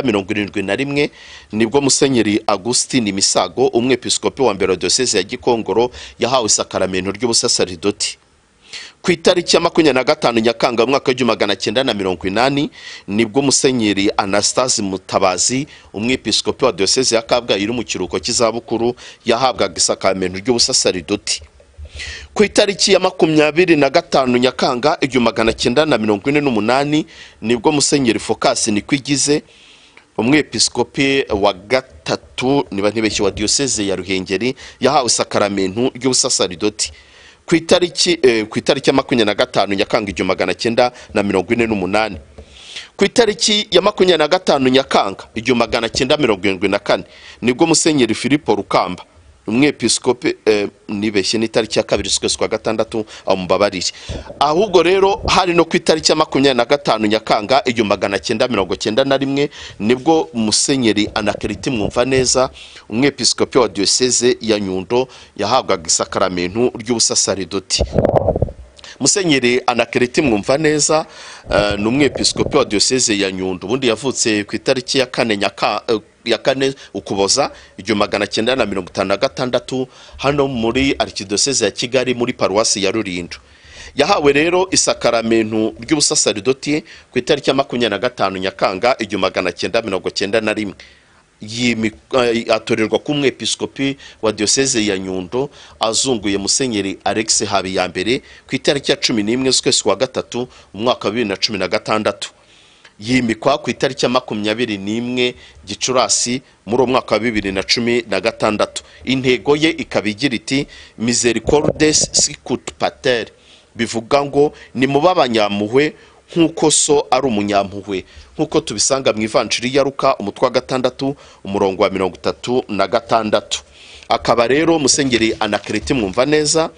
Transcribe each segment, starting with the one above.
mirongo irindwi na rimwe nibwo musenyeri agustin misago umwepiskopi wa mbere wa diyoseze ya gikongoro yahawe isakaramentu ry'ubusasaridoti ku itariki ya makumyabiri na gatanu nyakanga mu mwaka w'igihumbi magana cyenda na mirongo inani nibwo musenyeri anastase mutabazi umwepiskopi wa diyoseze ya kabgayi uri mu kiruhuko cy'izabukuru yahabwaga isakaramentu ry'ubusasaridoti ku itariki ya makumyabiri na gatanu nyakanga igihumbi magana cyenda na mirongo ine n'umunani nibwo musenyeri focasi nikwigize umwepiskopi wa gatatu niba ntibeshye wa diyoseze ya ruhengeri yahawe isakaramentu ry'ubusasaridoti ku itariki eh, ku itariki ya makumyabiri na gatanu nyakanga igihumbi magana cyenda na mirongo ine n'umunani ku itariki ya makumyabiri na gatanu nyakanga igihumbi magana cyenda mirongo irindwi na kane nibwo musenyeri filipo rukamba umwepiskopi eh, nibeshye ni itariki ya kabiri z'ukwezi kwa gatandatu aho mubabarire ahubwo rero hari no ku itariki ya makumyabiri na gatanu nyakanga igihumbi magana cyenda mirongo cyenda na rimwe nibwo musenyeri anakariti mwumva neza umwepiskopi wa diyoseze ya nyundo yahabwaga isakaramentu ry'ubusasaridoti musenyeri anakeriti mwumva neza eh, ni umwepiskopi wa diyoseze ya nyundo ubundi yavutse ku itariki ya kane nyaka eh, ya kane ukuboza igihumbi magana cyenda na mirongo itanu na gatandatu hano muri arikidiyoseze ya kigali muri paruwasi ya rulindo yahawe rero isakaramentu ry'ubusasaridoti ku itariki ya makumyabiri na gatanu nyakanga igihumbi magana cyenda mirongo cyenda na rimwe yimi- eh, atorerwa ku mwepiskopi wa diyoseze ya nyundo azunguye musenyeri alex habiyambere ku itariki ya cumi n'imwe z'ukwezi kwa gatatu mu mwaka wa bibiri na cumi na gatandatu yimikwa ku itariki ya makumyabiri n'imwe gicurasi muri uwo mwaka wa bibiri na cumi na gatandatu intego ye ikaba igira iti misericordes sicut pater bivuga ngo nimuba abanyampuhwe nk'uko so ari umunyampuhwe nk'uko tubisanga mu ivanjiri ya ruka umutwe wa gatandatu umurongo wa mirongo itatu na gatandatu akaba rero musenyeri anakereti mwumva neza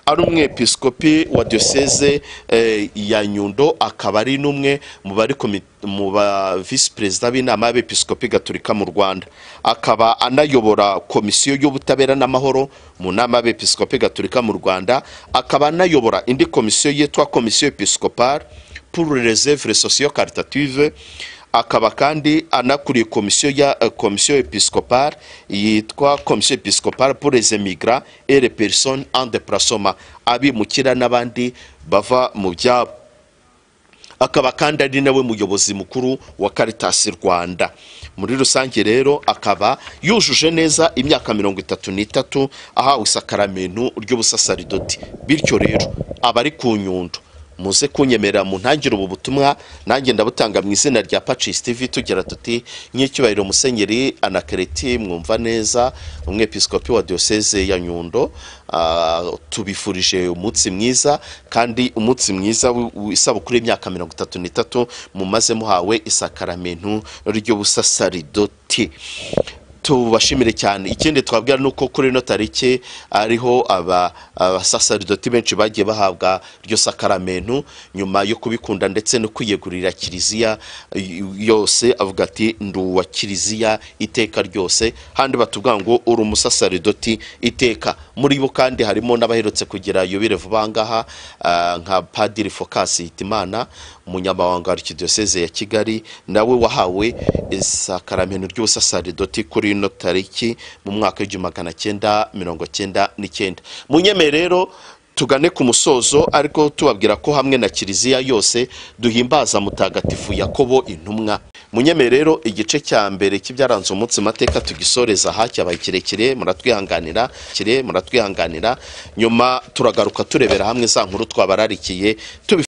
ari umwepiskopi wa diyoseze eh, ya nyundo akaba ari n'umwe mu bari komi- mu ba visi perezida b'inama y'abepiskopi gaturika mu rwanda akaba anayobora komisiyo y'ubutabera n'amahoro mu nama y'abepiskopi gaturika mu rwanda akaba anayobora indi komisiyo yitwa komisiyo episkopale pour reserve socio caritative akaba kandi anakuriye komisiyo ya eh, komisiyo episkopale yitwa komisiyo episkopale pour les emigrants et les personnes en déplacement abimukira n'abandi bava mu byabo akaba kandi ari nawe muyobozi mukuru wa Caritas Rwanda muri rusange rero akaba yujuje neza imyaka mirongo itatu n'itatu ahawe isakaramentu ry'ubusasaridoti bityo rero abari ku nyundo muze kunyemerera mu ntangire ubu butumwa nanjye ndabutanga mu izina rya Pacis TV tugira tuti nk'icyubahiro musenyeri anakereti mwumva neza umwepiskopi wa diyoseze ya nyundo ah, tubifurije umunsi mwiza kandi umunsi mwiza w- w- isabukuru y'imyaka mirongo itatu n'itatu mumaze muhawe isakaramentu ry'ubusasaridoti tubashimire cyane ikindi twabwira ni uko kuri ino tariki ariho aba- abasasaridoti benshi bagiye bahabwa iryo sakaramentu nyuma yo kubikunda ndetse no kwiyegurira kiliziya y- yose avuga ati ndi uwa kiliziya iteka ryose handi batubwira ngo uri umusasaridoti iteka muri bo kandi harimo n'abaherutse kugira yubire vuba aha ngaha ah, nka padiri focasi hitimana umunyamabanga wa arikidiyoseze ya kigali nawe wahawe isakaramentu ry'ubusasaridoti kuri ino tariki mu mwaka w'igihumbi magana cyenda mirongo cyenda n'icyenda munyemere rero tugane ku musozo ariko tubabwira ko hamwe na kiliziya yose duhimbaza mutagatifu yakobo intumwa munyemere rero igice cya mbere cy'ibyaranze umunsi mateka tugisoreza hacyabaye kirekire muratwihanganira kire muratwihanganira nyuma turagaruka turebera hamwe za nkuru twabararikiye tubi